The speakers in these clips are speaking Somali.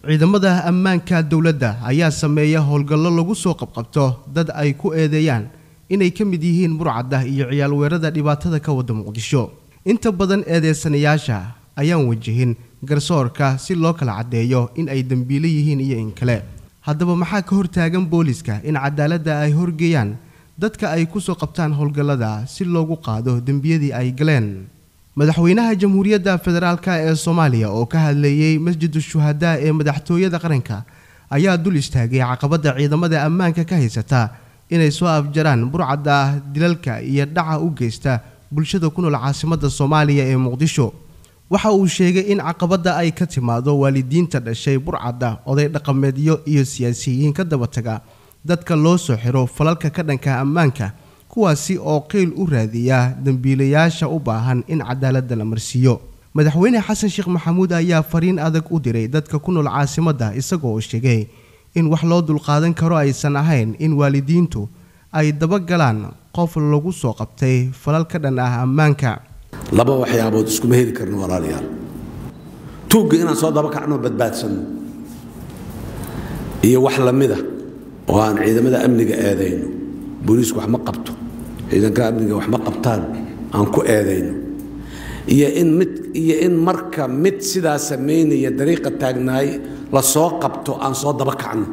ciidamada ammaanka dowladda ayaa sameeya howlgallo lagu soo qabqabto dad ay ku eedeeyaan inay ka mid yihiin burcadda iyo ciyaal weerada dhibaatada ka wada muqdisho inta badan eedeysanayaasha ayaan wajihin garsoorka si loo kala caddeeyo in ay dembiile yihiin iyo in kale haddaba maxaa ka hortaagan booliska in cadaaladda ay horgeeyaan dadka ay kusoo qabtaan howlgallada si loogu qaado dembiyadii ay galeen madaxweynaha jamhuuriyadda federaalk ee soomaaliya oo ka hadleeyey masjidu shuhadaa ee madaxtooyada qaranka ayaa dul istaagay caqabadda ciidamada ammaanka ka haysata inay soo afjaraan burcadda dilalka iyo dhaca u geysta bulshada ku nool caasimadda soomaaliya ee muqdisho waxa uu sheegay in caqabadda ay ka timaado waalidiinta dhashay burcadda oday dhaqameedyo iyo siyaasiyiin ka daba taga dadka loo soo xiro falalka ka dhanka ammaanka kuwaasi oo qeyl u raadiya dembiilayaasha u baahan in cadaaladda la marsiiyo madaxweyne xasan sheekh maxamuud ayaa fariin adag u diray dadka ku nool caasimadda isagoo sheegay in wax loo dulqaadan karo aysan ahayn in waalidiintu ay dabagalaan qof lagu soo qabtay falal ka dhan ah ammaanka laba waxyaabood iskuma heli karno walaalayaal tuugga inaan soo daba kacno badbaadsanno iyo wax lamida oo aan ciidamada amniga eedayno booliisku wax ma qabto ciidanka amniga wax ma qabtaan aan ku eedayno iyo in mid iyo in marka mid sidaa samaynaya dariiqa taagnaay la soo qabto aan soo daba kacno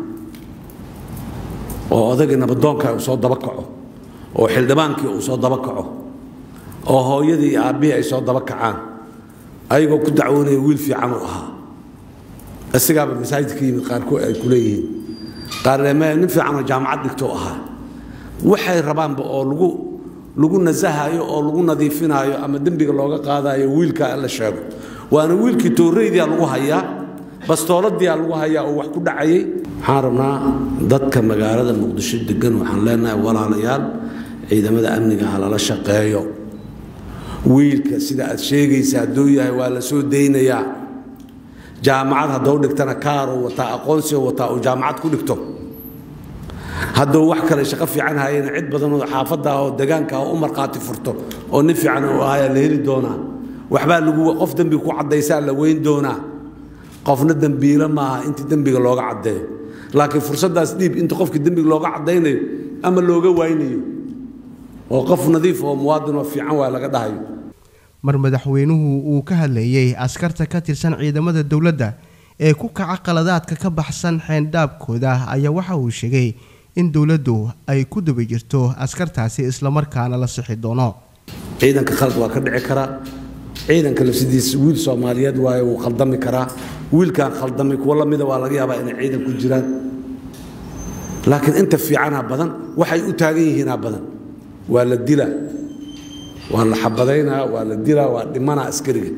oo odagii nabadoonka uu soo daba kaco oo xildhibaankii uu soo daba kaco oo hooyadii iyo aabbihii ay soo daba kacaan ayagoo ku dacwoonaya wiil fiican uu ahaa isigaaba masaajidka yimid qaarkood ay ku leeyihiin qaarneme nin fiicanoo jaamacad dhigtou ahaa waxay rabaanba oo lagu lagu nasahayo oo lagu nadiifinaayo ama dembiga looga qaadayo wiilka la sheego waana wiilkii tooreydia lagu hayaa bastooladiia lagu hayaa oo wax ku dhacayay waxaan rabnaa dadka magaalada muqdisho degan waxaan leenahay walaalayaal ciidamada amniga ha lala shaqeeyo wiilka sida aad sheegaysa hadduu yahay waa la soo daynayaa jaamacad haddou dhigtana kaaruu wataa aqoonsiga wataa uu jaamacad ku dhigto hadduu wax kale shaqo fiican hayana cid badanoo xaafadda oo degaanka u markhaati furto oo nin fiican uu ahayaa la heli doonaa waxbaa lagu qof dembiga ku caddaysaa la weyn doonaa qofna dembiilo maaha intii dembiga looga caddeeyo laakiin fursaddaas dhiib inta qofkii dembiga looga caddaynayo ama looga waynayo oo qof nadiif oo muwaadinoo fiican waa laga dhahayo mar madaxweynuhu uu ka hadleeyey askarta ka tirsan ciidamada dowladda ee ku kaca qaladaadka ka baxsan xeendhaabkooda ayaa waxa uu sheegay in dowladdu ay ku daba jirto askartaasi islamarkaana la sixi doono ciidanka khalad waa ka dhici karaa ciidanka lafsidiisa wiil soomaaliyeed waaye wuu khaldami karaa wiilkaan khaldamay kuwo lamida waa laga yaabaa inay ciidan ku jiraan laakiin inta fiicanaa badan waxay u taagan yihiinaa badan waa la dilaa waa la xabadaynaa waa la dilaa waa dhimanaa askariga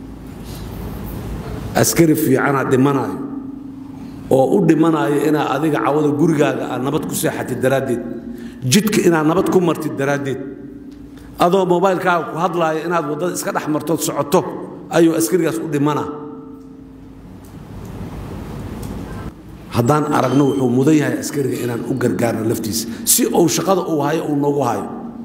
askari fiicanaa dhimanaayo oo u dhimanaayo inaa adiga cawada gurigaaga aad nabad ku seexatid daraaddeed jidka inaad nabad ku martid daraaddeed adoo mobaylkaaga ku hadlaaya inaad waddada iska dhex martood socoto ayuu askarigaas u dhimanaa haddaan aragno wuxuu mudan yahay askariga inaan u gargaarno laftiisa si uu shaqada uu hayo uu noogu hayo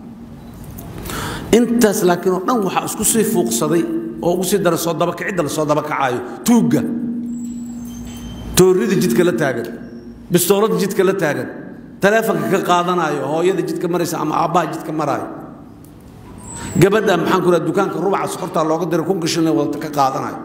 intaas laakiin oo dhan waxaa isku sii fuuqsaday oo ugu sii dara soo dabakicidda la soo dabakacaayo tuugga toorrida jidka la taagan bistooladda jidka la taagan taleefonka ka qaadanaayo hooyada jidka maraysa ama aabbaha jidka maraayo gabadha maxaan ku raha dukaanka rubaca sokortaa looga diray kun gashin wadata ka qaadanayo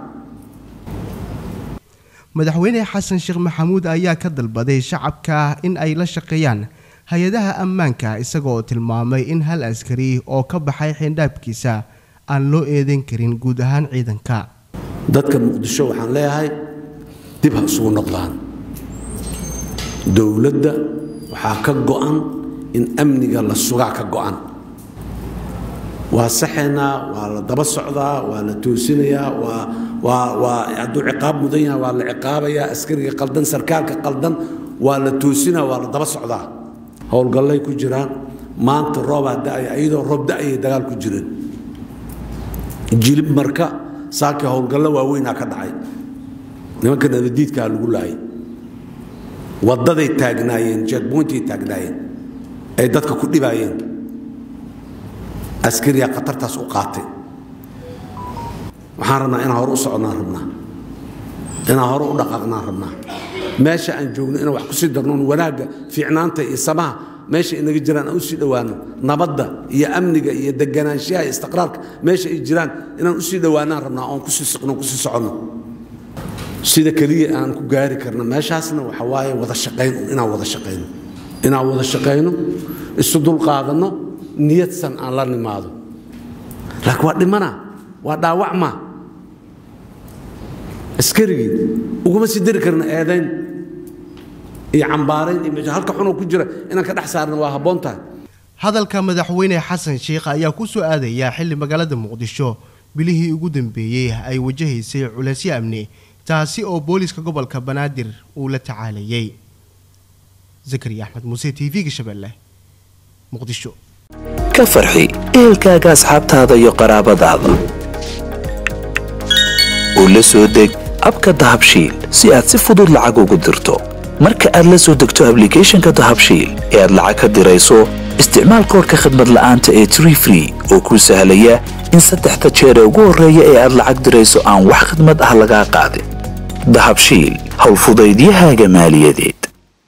madaxweyne xasan sheekh maxamuud ayaa ka dalbaday shacabka in ay la shaqeeyaan hay-adaha ammaanka isagoo tilmaamay in hal askari oo ka baxay xeendhaabkiisa aan loo eedan karin guud ahaan ciidanka dadka muqdisho waxaan leeyahay dib ha isugu noqdaan dowladda waxaa ka go'an in amniga la sugaa ka go'an waa saxaynaa waa la daba socdaa waa la toosinayaa waa waa waa hadduu ciqaab mudan yahay waa la ciqaabayaa askariga qaldan sarkaalka qaldan waa la toosinaa waa la daba socdaa howlgallay ku jiraan maanta roobaa da'aya iyadoo roob da'ayay dagaal ku jireen jilib marka saakii howlgallo waaweynaa ka dhacay nimanka nabadiidkaa lagu laayay waddaday taagnaayeen jeegbointay taagnaayeen ay dadka ku dhibaayeen askariyaa khatartaas u qaatay waxaan rabnaa inaan hore u soconnaan rabnaa inaan hore u dhaqaaqnaan rabnaa meesha aan joogno inaan wax ku sii darnoon wanaagga fiicnaanta iyo samaha meesha inaga jiraan aan u sii dhowaano nabadda iyo amniga iyo deganaanshaha iyo istiqraarka meesha ay jiraan inaan u sii dhowaanaan rabnaa oon kusii siqno kusii soconno sida keliya aan ku gaari karno meeshaasna waxa waaye wada shaqayn inaan wada shaqayno inaan wada shaqayno isu dulqaadanno niyadsan aan la nimaado laakiin waa dhimana waa dhaawacma askarigii uguma sii dari karna eedayn iyo cambaarayn iyo meesha halka xunoo ku jira inaan ka dhex saarna waa habboon tahay hadalka madaxweyne xasan sheikh ayaa ku soo aadaya xilli magaalada muqdisho bilihii ugu dambeeyey ay wajahaysay culeysyo amni taasi oo booliiska gobolka banaadir uu la tacaalayay zakariya axmed muuse t v-ga shabeelle muqdisho ka farxi ehelkaaga asxaabtaada iyo qaraabadaada oo la soo deg abka dahabshiil si aad si fudud lacag ugu dirto marka aad la soo degto ablicathonka dahabshiil ee aad lacag ka dirayso isticmaal koorka khadmad la'aanta ee tree free oo kuu sahlaya in saddexda jeer ee ugu horreeya ee aad lacag dirayso aan wax khidmad ah lagaa qaadin dahabshiil howlfudaydiyahaaga maaliyadeed